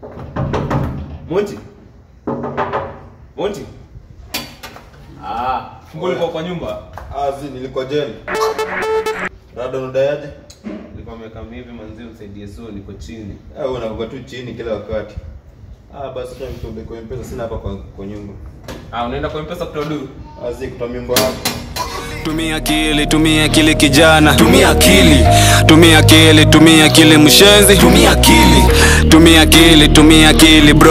Monty. Monty. Ah, funguo liko kwa nyumba. Ah, zi nilikuwa jeni. Rada unadaiaje? Nilikuwa nimeka hivi manzi msaidie so niko chini. Eh, wewe unakuwa tu chini kila wakati. Ah, basi hata nitombe kwa mpesa sina hapa kwa, kwa nyumba. Ah, unaenda kwa mpesa kutoa duru? Ah, zi kutoa mimba yako. Tumia akili, tumia akili kijana, tumia akili, tumia akili, tumia akili mshenzi, tumia akili, tumia akili, tumia akili bro.